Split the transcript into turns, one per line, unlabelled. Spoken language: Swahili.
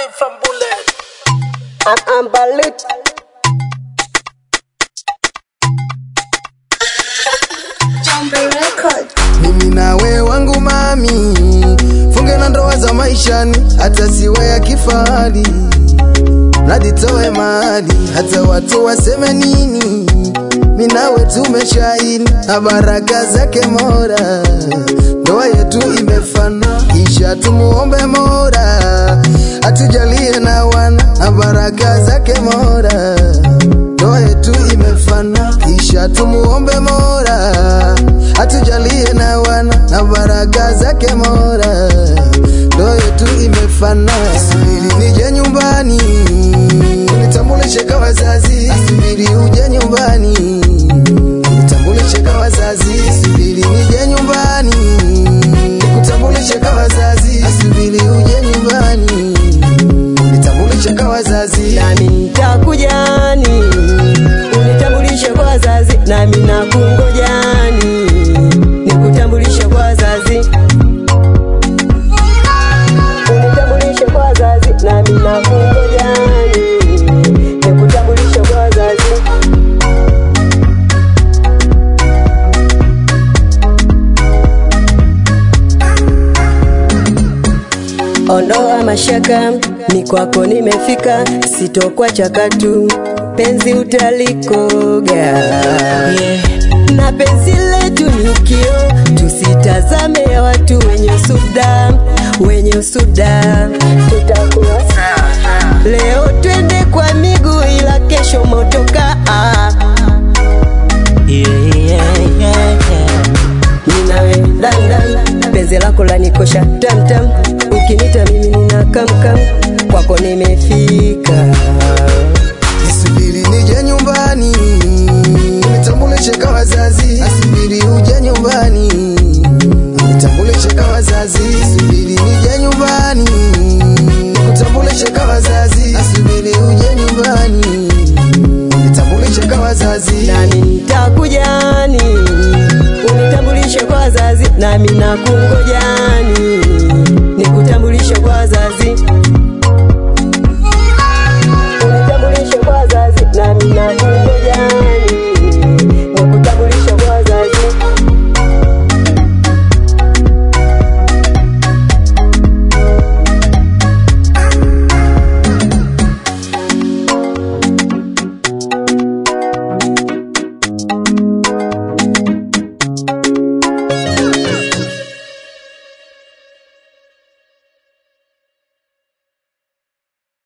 beat from Bullet.
I'm Ambalit.
Jambo Record.
mimi nawe wangu mami, funge na ndoa za maishani, hata siwe ya kifahari, mradi toe mali, hata watu waseme nini, mi nawe tumeshaini na baraka zake Mola, ndoa yetu imefana, kisha tumuombe Mola atujalie na wana na baraka zake Mola, ndoa yetu imefana, kisha tumuombe Mola atujalie na wana na baraka zake Mola, ndoa yetu imefana. Subiri nije nyumbani unitambulishe kwa wazazi, subiri uje nyumbani unitambulishe kwa wazazi, subiri nije nyumbani nikutambulishe kwa wazazi, subiri uje nyumbani unitambulishe kwa wazazi.
Nami nitakujani unitambulishe kwa wazazi, nami nakungojani nikutambulishe kwa wazazi, unitambulishe kwa wazazi, nami nakungojani nikutambulishe kwa wazazi. Ondoa mashaka, ni kwako nimefika, sitokwa chakatu, penzi utalikoga na penzi letu ni kio, tusitazame ya watu wenye usuda, wenye usuda, tutakuwa leo twende kwa miguu, ila kesho motoka ah. ninawe dandan, penzi lako lanikosha tamtam, ukinita mimi nina kamkam, kwako nimefika.
Nisubiri nije nyumbani unitambulishe kwa wazazi, asubiri uje nyumbani unitambulishe kwa wazazi, subiri nije nyumbani